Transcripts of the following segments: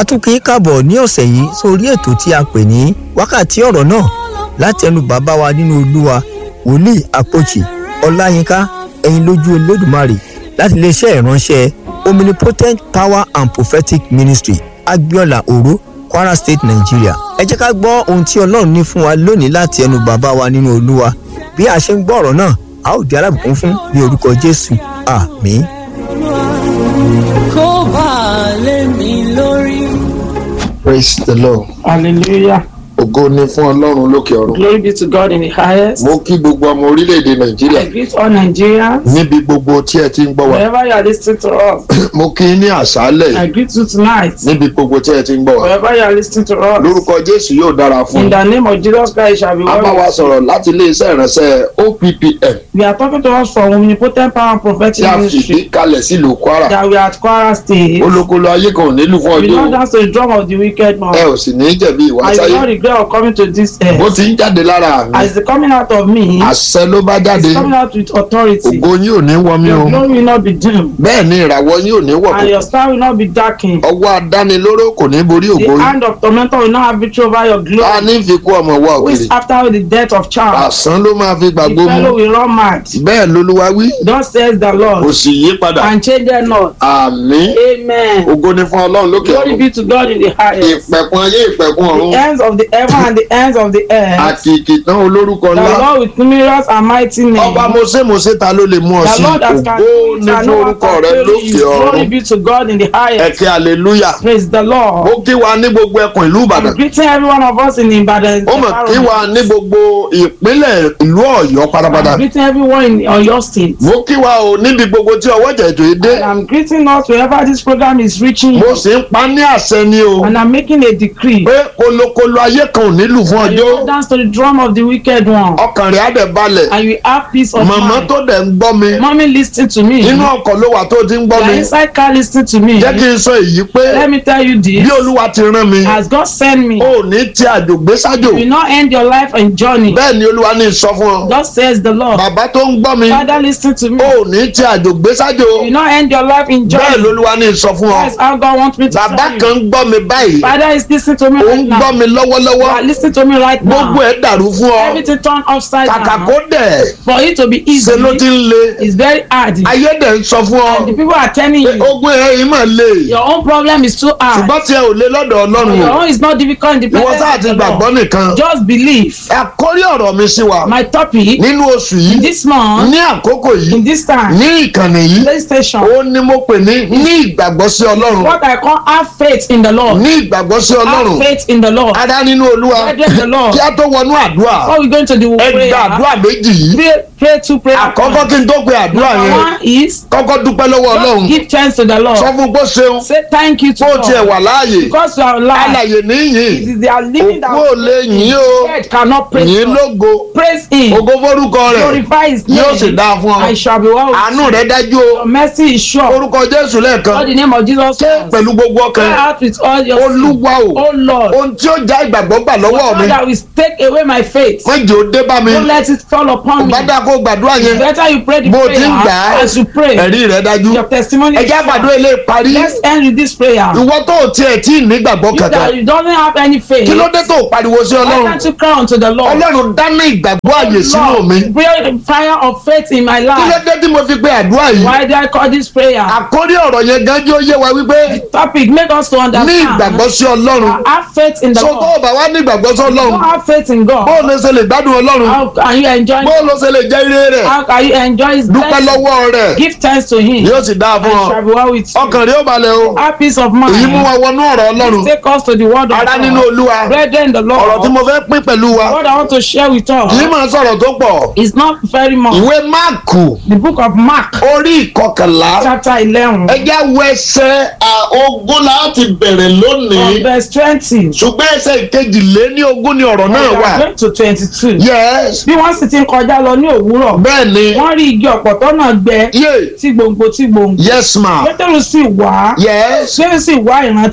a tún kì í kàbọ̀ ní ọ̀sẹ̀ yìí sórí ètò tí a pè ní wákàtí ọ̀rọ̀ náà láti ẹnu bàbá wa nínú olúwa wòlíì àpòjì ọláyínká ẹ̀yin lójú olódùmarè láti iléeṣẹ́ ìránṣẹ́ omnipotent power and prophetic ministry agbiola oro kwara state nigeria ẹ jẹ́ ká gbọ́ ohun tí ọlọ́run ní fún wa lónìí láti ẹnu bàbá wa nínú olúwa bí a ṣe ń gbọ́ ọ̀rọ̀ náà a ó di alábùkún fún ní orúkọ jésù àmín. kó bá a lé mi lórí. praise the lord Hallelujah. ògo ni fún ọlọ́run lókè ọ̀run Glory be to God in the highest. mo kí gbogbo ọmọ orílẹ̀-èdè nàìjíríà I greet all Nigerians. níbi gbogbo tí ẹ ti ń gbọ́ wa Wherever you are listening to us, mo kí ní àṣálẹ̀ I greet you tonight. níbi gbogbo tí ẹ ti ń gbọ́ wa Wherever you are listening to us, lórúkọ jésù yóò dára fún in un the name of Jesus Christ shall be a bá wa well. sọ̀rọ̀ láti iléeṣẹ́ ìránṣẹ́ oppm We are talking to us from Omnipotent Power and tí Prophetic a fìdí Ministry kalẹ̀ sílùú kwara that we are at Kwara State. olókolo ayé kan ò nílùú fún We ọjọ́ not o. dance to the drum of the wicked man. ẹ ò sì ní jẹ̀bi ìwà I do sáyé not regret of coming to this bó earth. ti ń jáde lára mi As the coming out of me, àṣẹ ló bá jáde it's coming out with authority. ògo yín ò ní wọ mí o Your glory will not be dim, bẹ́ẹ̀ ni ìràwọ̀ yín ò ní wọ̀ and your star will not be darkened. ọwọ́ adánilóró kò ní borí The ògo yín hand of tormentor will not have victory over your ta glory. ní fi kú ọmọ wa Who òkèrè is after the death of child? àsán ló máa fi The gbàgbó mu fellow will run mad. bẹ́ẹ̀ lolúwa wí Thus says the kò Lord, sì yí padà and change them not. àmì Amen. ògo ni fún ọlọ́run lókè Glory ọ̀run be to God in the highest. ìpẹ̀kun ayé ìpẹ̀kun ọ̀run The ends of the heaven and the ends of the earth. àkìkì tán olórúkọ The ńlá Lord with numerous and mighty ọba names. mose mose ta ló lè mú ọ The sí Lord that can ògo do it ni and fún no one orúkọ can rẹ fail lókè you. Glory ọ̀run be to God in the highest. ẹ̀kẹ́ hallelujah Praise the Lord. ó kí wa ní gbogbo ẹkùn ìlú ìbàdàn I'm greeting every one of us in Ibadan. ó mọ̀ kí wa ní gbogbo ìpínlẹ̀ ìlú ọ̀yọ́ pátápátá I'm greeting everyone in Oyo State. mo kí wa o níbi gbogbo tí ọwọ́ jẹ̀jọ́ yìí dé And I'm greeting us wherever this program is reaching mo you. sì ń pa ní àṣẹ ni o And I'm making a decree. pé kolokolo ayé kan ò nílùú fún And you ọjọ́ will dance to the drum of the wicked one. ọkàn rẹ̀ á dẹ̀ balẹ̀ And you have peace of màmá mind. tó dẹ̀ ń gbọ́ mi Mommy listen to me. inú ọkọ̀ ló wà tó ti ń gbọ́ You mi are inside car listen to me. jẹ́ kí n sọ èyí pé Let me tell you bí this. olúwa ti rán mi As God sent me, ò ní ti àjògbé sájò you will not end your life in journey. bẹ́ẹ̀ ni olúwa ní sọ fún ọ God says the Lord. bàbá tó ń gbọ́ mi Father, listen to me. ò ní ti àjògbé sájò You will not end your life in bẹ́ẹ̀ journey. lolúwa ní sọ fún ọ That's how God wants me to bàbá tell kan you. ń gbọ́ mi báyìí Father is listening to me ó ń right gbọ́ now. mi You lọ́wọ́lọ́wọ́ are listening to me right gbogbo now. ẹ̀ dàrú fún ọ Everything turned upside kàkà down. kó dẹ̀ For it to be easy, ṣe ló ti ń le it's very hard. ayé dẹ̀ ń sọ fún ọ The people are telling pé you ogun ẹ̀ yìí mà le your own problem is too hard. ṣùgbọ́n tí ẹ ò lé lọ́dọ̀ ọlọ́run Your o own is not difficult in the ìwọ sáà presence ti of the gbàgbọ́ Lord. nìkan Just believe. àkórí ọ̀rọ̀ mi sí wa My topic nínú oṣù in yìí this month, ní àkókò yìí in this time, ní ìkànnì yìí PlayStation, ó ní mo pè ní ní ìgbàgbọ́ sí ọlọ́run what I call have faith in the Lord. ní ìgbàgbọ́ sí ọlọ́run Have faith in the Lord. adá nínú olúwa Brethren, the Lord. kí á tó wọnú àdúrà Before we go into the ẹ prayer, gba àdúrà méjì yìí pray, pray two prayer àkọ́kọ́ points. kí n tó pe àdúrà Number yẹn one is kọ́kọ́ dúpẹ́ lọ́wọ́ ọlọ́run just give thanks to the sọ Lord. fún pé ṣeun Say thank you to kó tiẹ̀ God. wà láàyè Because you are alive. alàyè níyìn It is their living that òkú ò lè yìn o dead cannot praise yìn God. lógo Praise him. ògo forúkọ rẹ̀ Glorify his name. yóò sì dáa fún ọ I shall be well with àánú you. rẹ̀ dájú o Your mercy is sure. orúkọ jésù lẹ́ẹ̀kan God the name of Jesus Christ. pẹ̀lú gbogbo Cry ọkàn out with all your olúwa o Oh Lord. ohun tí ó já ìgbàgbọ́ gbà lọ́wọ́ mi God that will take away my faith. wọ́n jẹ́ ó dé bá mi Don't let it fall upon me. bá dáa kó gbàdúrà yẹn Better you pray the bó o ti ń gbà prayer á as you pray. ẹ̀rí rẹ̀ dájú Your testimony is ẹjẹ́ sure. àgbàdo ilé parí Let's end with this prayer. ìwọ tó o tiẹ̀ tí ì nígbàgbọ́ You kankan that you don't have any faith. kí ló dé tó o pariwo sí Why ọlọ́run can't you cry unto the Lord? ọlọ́run dáná ìgbàgbọ́ àyè sínú mi Lord, bring fire of faith in my kí ló life. dé tí mo fi pe àdúrà yìí Why do I call this prayer? àkórí ọ̀rọ̀ yẹn gan jẹ́ ó yé wa wípé Topic make us to ní understand. ìgbàgbọ́ sí ọlọ́run Have faith in the so tó Lord. o bá wá ní ìgbàgbọ́ sí Don't ọlọ́run have faith in bó o God. lè ṣe lè gbádùn ọlọ́run How can you enjoy? bó o lè ṣe lè jẹ́ ire rẹ̀ How can you enjoy His dúpẹ́ blessing? lọ́wọ́ rẹ̀ Give thanks to Him. yóò sì dáa And fún ọ shall be well with you. ọkàn rẹ̀ ó balẹ̀ o Have peace of èyí mú mind. wa wọnú ọ̀rọ̀ ọlọ́run Take us to the word of ará nínú God. olúwa Brethren, the ọ̀rọ̀ tí Lord. mo fẹ́ pín pẹ̀lú wa What I want to share with kì í us máa sọ̀rọ̀ tó pọ̀ is not very much. ìwé máàkù The book of Mark, orí ìkọkànlá chapter eleven, ẹjẹ́ wo ẹsẹ̀ ogún láti bẹ̀rẹ̀ lónìí from verse twenty. ṣùgbọ́n ẹsẹ̀ ìkejìlé ní ogún ni ọ̀rọ̀ náà We wà are going to twenty-two. yes bí wọ́n sì ti ń kọjá lọ ní òwúrọ̀ bẹ́ẹ̀ ni wọ́n rí igi ọ̀pọ̀tọ́ náà gbẹ yé tí gbòǹgbò tí gbòǹgbò yes ma pétérù sì wá yes pétérù sì wá ìrántí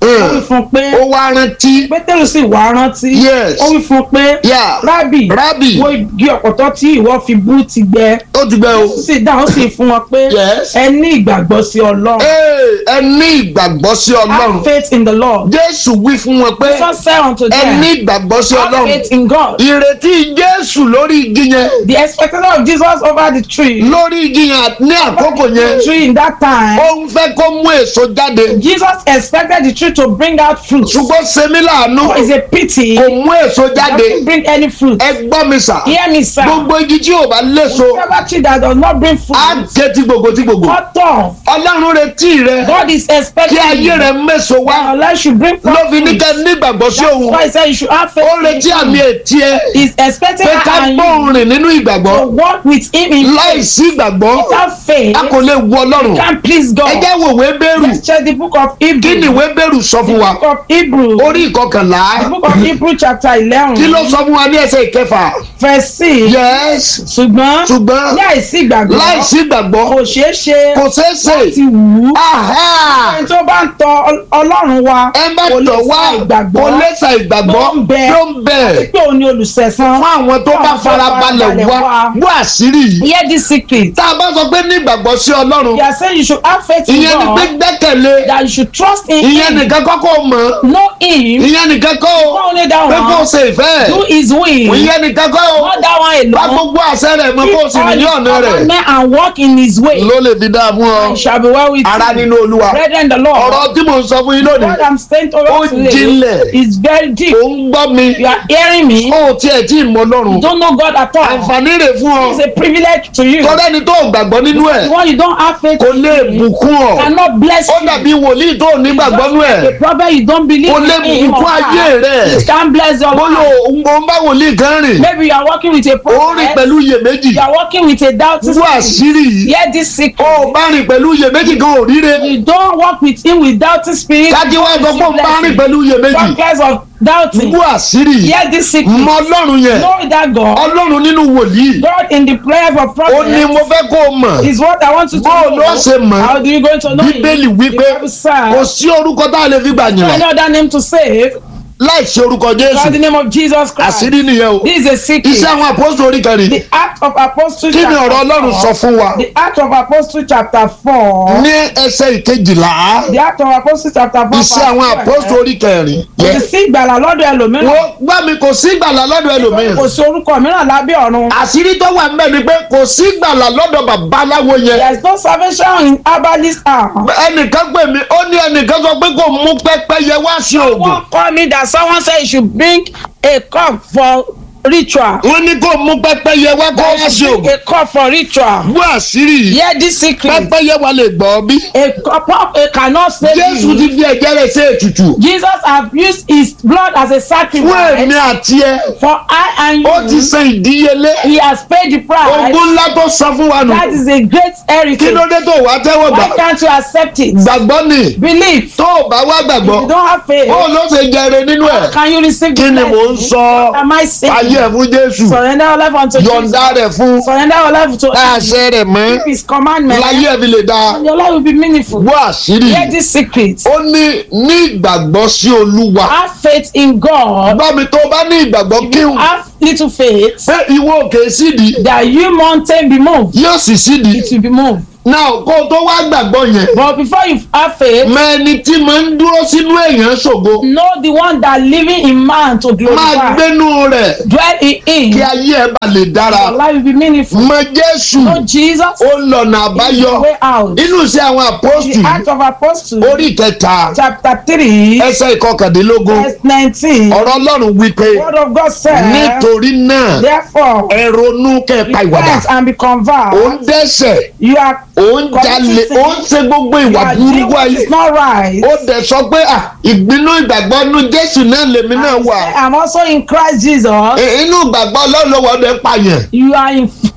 Mm. ó wí fún un pé ó wá rántí pétérù sì wá rántí Yes. ó wí fún un pé Yeah. rábì Rábì. wo igi ọ̀pọ̀tọ́ tí ìwọ fi bú ti gbẹ ó ti gbẹ o. ó sì dáhùn ó sì fún wọn pé Yes. ẹ ní ìgbàgbọ́ sí ọlọ́run Ee, ẹ ní ìgbàgbọ́ sí have ọlọ́run faith in the lord jésù wí fún wọn pé Jesus said unto ẹ them ní ìgbàgbọ́ sí have ọlọ́run faith in God ìrètí jésù lórí igi yẹn the expectation of Jesus over the tree lórí igi yẹn ní àkókò yẹn the tree in that time ó ń fẹ́ kó mú èso jáde Jesus expected the tree to bring out fruit ṣùgbọ́n sẹ́mi láàánú but it's a pity kò it mú èso jáde doesn't bring any fruit ẹ gbọ́ mi sà hear me sir gbogbo igi tí ò bá léso whatever tree that does not bring fruit á ké tí gbogbo tí gbogbo cut off ọlọ́run retí rẹ God is kí expecting ayé rẹ méso wá unless you bring ló forth fi ní fruit kẹ́ nígbàgbọ́ sí that's òun why he said you should have faith ó retí in àmì him ètí ẹ he is expecting pé ká her and you gbóhùn rìn nínú ìgbàgbọ́ to walk with him in láì faith sí ìgbàgbọ́ without faith a kò lè wu ọlọ́run can please God ẹ jẹ́ wo ìwé bẹ́rù let's check the book of kí ni Hebrew ìwé bẹ́rù sọ fún wa book of Hebrew orí ìkọkànlá the book of Hebrew chapter eleven kí ló sọ fún wa ní ẹsẹ̀ ìkẹfà verse six yes ṣùgbọ́n ṣùgbọ́n láìsí ìgbàgbọ́ láì sí ìgbàgbọ́ kò ṣeé ṣe kò ṣeé ṣe láti wù ú Aha! ẹni tó bá ń tọ Ọl- ọlọ́run wa ẹ bá kò lè tọ̀ wá sa ìgbàgbọ́ kò lè sa ìgbàgbọ́ tó ń bẹ tó ń bẹ pé òun ni olùsẹ̀san fún àwọn tó bá farabalẹ̀ wá wá àṣírí yìí hear this secret tá a bá sọ pé ní ìgbàgbọ́ sí ọlọ́run you are saying you should have faith in ìyẹn ni pé God gbẹ́kẹ̀lé that you should trust in ìyẹn him nìkan kọ́kọ́ mọ̀ know him ìyẹn nìkan kọ́ not only that pé kó o one ṣe ìfẹ́ do his will ìyẹn nìkan kọ́ not that one bá alone gbogbo àṣẹ rẹ̀ mọ kó o sì rìn ní ọ̀nà rẹ̀ commandment and walk in his way ló lè fi dáa fún ọ and shall be well with ara you nínú olúwa brethren the Lord ọ̀rọ̀ tí mò ń sọ fún yín what lónìí I'm saying to Ó you today jinlẹ̀. is very deep ò ń gbọ́ mi you are hearing me ó tiẹ̀ tí ì mọ ọlọ́run you don't know God at all àǹfààní rẹ̀ fún ọ it's a privilege to you tọ́lá ẹni tó gbàgbọ́ nínú ẹ̀ the one you don't have faith kò lè in bùkún ọ cannot bless ó you dàbí wòlíì tó ní gbàgbọ́ nínú ẹ̀ a prophet you don't believe kò lè in him bùkún or ayé her rẹ̀ it can bless your bóyá life ò ń bá wòlíì kan rìn maybe you are working with a ó rìn prophet pẹ̀lú iyèméjì you are working with a doubting wú spirit àṣírí yìí hear this secret ó bá rìn pẹ̀lú iyèméjì kan ò ríre you don't work with him with doubting spirit kájí wá sọ pé ó bá rìn pẹ̀lú iyèméjì some kinds of doubting wú àṣírí yìí hear this secret mọ ọlọ́run yẹn know that God ọlọ́run nínú wòlíì God in the prayer of ó prophet ní mo fẹ́ kó o mọ̀ is what I want you to bó o know lọ ṣe mọ̀ how do you going to know him bíbélì wípé the Bible says kò sí orúkọ tá a lè fi gbà yàn any other name to save láì ṣe orúkọ jésù God the name of Jesus Christ àṣírí nìyẹn o this is a secret iṣẹ́ àwọn àpòsù orí kẹrin the act of apostle kí ni chapter ọ̀rọ̀ ọlọ́run sọ four fún wa the act of apostle chapter four ní ẹsẹ̀ ìkejìlá the act of apostle chapter four iṣẹ́ àwọn àpòsù orí kẹrin kò sì sí ìgbàlà lọ́dọ̀ ẹlòmíràn wọ́n gbá mi kò sí gbàlà lọ́dọ̀ ẹlòmíràn kò sí orúkọ mìíràn lábẹ́ ọ̀run àṣírí tó wà ńbẹ̀ ni pé kò sí gbàlà lọ́dọ̀ babaláwo yẹn there is no salvation in herbalist arm. ẹnìkan pè mí ó ní ẹnìkan sọ pé kò mú pẹ́pẹ́yẹ wá sí oògùn someone call me that someone say you should bring a cup for ritual. wọ́n ní kò mú pẹ́pẹ́yẹ wá kó wá that sí you bring oògùn a cup for ritual. wú àṣírí yìí hear this secret pẹ́pẹ́yẹ wa lè gbọ́ bí a cup a cannot save jésù you. ti fi ẹ̀jẹ̀ rẹ̀ ṣe ètùtù Jesus have used his blood as a fún èmi sacrifice àti ẹ for I and ó ti you. san ìdíyelé he has paid the price. ogún ńlá tó san fún wa nù that is a great kí heritage. ló dé tó wá tẹ́wọ́ gbà why can't you accept it. gbàgbọ́ ni believe. tó o bá wá if gbàgbọ́ you don't have faith. ó ló ṣe jẹrè nínú ẹ̀ can you receive kí the ni mò ń blessing? sọ What am I saying? ayé ẹ̀ fún jésù surrender your life unto Jesus. yọ̀ǹda rẹ̀ fún surrender your life to láàṣẹ rẹ̀ mọ́ keep his commandment. láyé ẹ̀ fi lè dáa and your life will be meaningful. wọ́ àṣírí hear this secret. ó ní ní ìgbàgbọ́ sí olúwa have faith in God. bá mi tó o bá ní ìgbàgbọ́ kíhùn have little faith. pé ìwọ òkè sídìí that you mountain be moved. yóò sì sídìí it will be moved. náà kó o tó wá gbàgbọ́ yẹn but before you have faith. mọ ẹni tí máa ń dúró sínú èèyàn ṣògo know the one that living in man to máa glorify. gbénú rẹ̀ dwell in him. kí ayé ẹ̀ bá lè dára your life will be meaningful. mọ jésù know Jesus. ó lọ̀nà is àbáyọ the way out. inú iṣẹ́ àwọn àpọ́stù the act of apostle. orí kẹta chapter three. ẹsẹ̀ ìkọkàndínlógún verse nineteen. ọ̀rọ̀ ọlọ́run wípé word of God said. nítorí náà therefore. ẹ ronú kẹpa ìwàdà repent and be ó converted. ń dẹ́sẹ̀ you are ó ń jalè ó ń ṣe gbogbo you ìwà are doing burúkú what ayé is not right. ó dẹ̀ sọ pé à ìgbínú ìgbàgbọ́ inú jésù náà lèmi náà And wà say, I'm also in Christ Jesus. inú ìgbàgbọ́ ọlọ́run lọ́wọ́ ọdẹ pààyàn You are in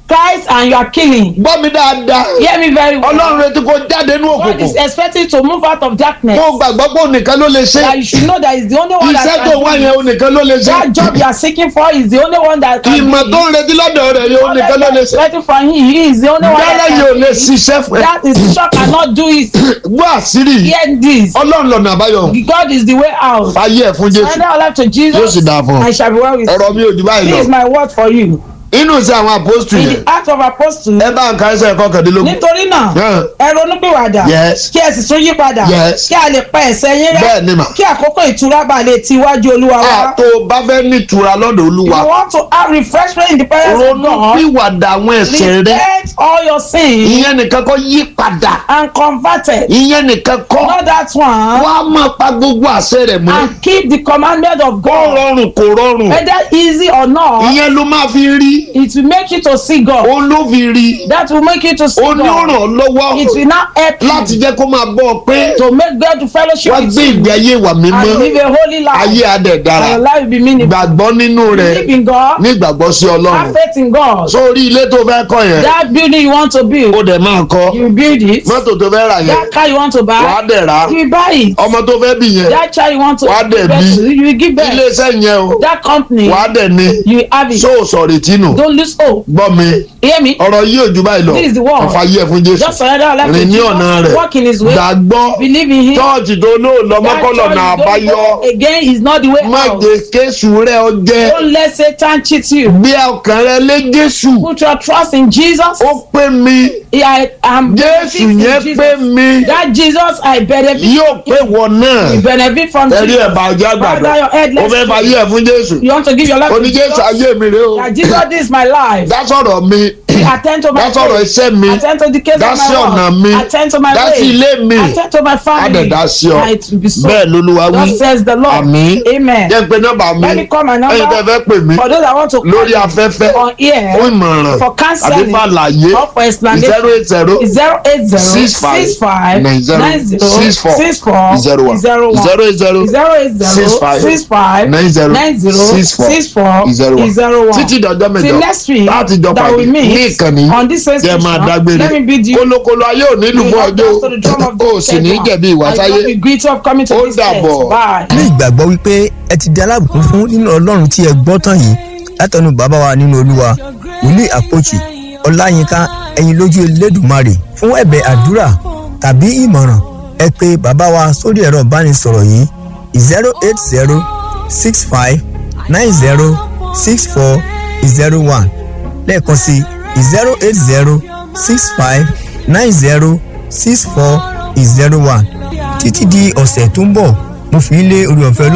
Christ and you are killing. gbọ́ mi dáadáa Hear me very well. ọlọ́run retí kó jáde ní God is òkùnkùn expecting to move out of darkness. kó gbàgbọ́ pé ònìkan ló lè ṣe That you should know that is the only one that iṣẹ́ tó wá can do yẹn it. ònìkan ló lè ṣe That job you are seeking for is the only one that can ìmọ̀ do tó it. ń retí lọ́dọ̀ rẹ̀ yẹn All ònìkan that ló you lè are ṣe expecting from him, he is the only one dára that yìí ò can lè do it. ṣiṣẹ́ fún ẹ That institution cannot do it. gbọ́ àṣírí yìí Hear this. ọlọ́run lọ́nà àbáyọ God is the way out. fàyè ẹ̀ fún jésù Surrender our life to yóò Jesus. sì dáa fún ọ I shall be well with you. ọ̀rọ̀ mi ò jù báyìí This is lọ my word for you. inú sí àwọn apostol In yẹn the act of apostles. ẹ bá ń ka ẹsẹ̀ kọkàndínlógún Nítorí náà, Yeah. ẹ ronúpìwàdà. Yes. Kí ẹ sì tún yí padà. Yes. Kí a lè pa ẹ̀ṣẹ̀ yín rẹ́. bẹ́ẹ̀ ni mà Kí àkókò ìtura bá lè ti iwájú Olúwa á wá. tó o bá fẹ́ nítura lọ́dọ̀ If olúwa you want to have refreshment in the presence of ronú God, pìwàdà àwọn ẹ̀ṣẹ̀ rẹ repent all your sins ìyẹn nìkan kọ́ yí padà and convert it. ìyẹn nìkan kọ́ Not that one. wá máa pa gbogbo àṣẹ rẹ̀ mọ́ And keep the commandment of kó God. rọrùn kó rọrùn Whether easy or not, ìyẹn ló máa fi rí it will make you to see God. òun ló fi rí That will make you to see ó ní ó ràn God. ọ́ lọ́wọ́ It will now help láti you jẹ́ kó máa bọ́ ọ pé to make God to fellowship wá with gbé you ìgbé ayé ìwà mímọ́ and live a holy ayé life. adẹ̀ dára And your life will be meaningful. gbàgbọ́ nínú rẹ̀ Believe in God. ní ìgbàgbọ́ sí Have ọlọ́run faith in God. sórí ilé tó fẹ́ kọ́ yẹn That building you want to ó build, dẹ̀ máa kọ́ you build it. mọ́tò tó fẹ́ rà yẹn That car you want to wàá buy, dẹ̀ rà you buy it. ọmọ tó fẹ́ bì yẹn That child you want to Wàá dẹ̀ give birth bí. to, you will give birth. iléeṣẹ́ yẹn o That company, wàá dẹ̀ ní you have it. ṣó o sọ̀rọ̀ ìtinú Don't lose hope. gbọ́ mi Hear me? ọ̀rọ̀ yìí ò ju báyìí lọ This is the word. ọ̀fà yẹ fún jésù Just surrender our life to rìn ní ọ̀nà Jesus. rẹ̀ Walk in his way. gbàgbọ́ Believe in him. chọ́ọ̀chì tó lóòlọ́ That mọ́kànlọ́ church náà you don't àbáyọ go again is not the way má out. jẹ́ kéṣù rẹ̀ ọ jẹ́ Don't let Satan cheat you. gbé ọkàn rẹ lé jésù Put your trust in Jesus. ó pé mi I am jésù yẹn pé mi That Jesus I benefit. yóò pé wọ náà You benefit from ẹ̀rí Jesus. ẹ̀ bá ọjọ́ Bow down your head, àgbàdo ó let's fẹ́ bá pray. yẹ fún jésù You want to give your life to oní jésù Jesus? ayé mi rè o That Jesus, this is my life. dá sọ̀rọ̀ mi Attend to my dá sọ̀rọ̀ faith. iṣẹ́ mi Attend to the case dá of sí my ọ̀nà work. mi Attend to my dá sí way. ilé mi Attend to my á family. dẹ̀ dá sí ọ And it will be so. bẹ́ẹ̀ lolúwa wí Thus says the Lord. àmín Amen. jẹ́ pé nọ́mbà mi Let me call my number. ẹ̀yin tẹ́ fẹ́ pè mí For those that want to call lórí me afẹ́fẹ́ on air fún ìmọ̀ràn for àbí counseling fún àlàyé or for explanation. zero eight zero zero eight zero Six five six five nine zero nine zero six four six four zero one zero one zero eight zero zero eight zero six five six five nine zero nine zero six four six four zero one zero one títí dọjọ́ mẹ́jọ till next week láti jọ that pàdé we ní meet ìkànnì on this same jẹ́ máa station dágbére let me bid you kólókóló ayé ò nílùú fún ọjọ́ to the drum of o sì ní jẹ̀bi ìwà I sáyé don't be great of coming to Ó this dàbọ̀. place bye. ní ìgbàgbọ́ wípé ẹ ti di alábùkún fún nínú ọlọ́run tí ẹ gbọ́ tán yìí látọ̀nù bàbá wa nínú olúwa wòlíì àpòchì ọláyínká ẹ̀yin lójú elédùmarè fún ẹ̀bẹ̀ àdúrà tàbí ìmọ̀ràn ẹ pé bàbá wa sórí ẹ̀rọ ìbánisọ̀rọ̀ yìí zero eight zero six five nine zero six four zero one lẹ́ẹ̀kan sí zero eight zero six five nine zero six four zero one títí di ọ̀sẹ̀ tó ń bọ̀ mo fi ń lé orí ọ̀fẹ́ lọ.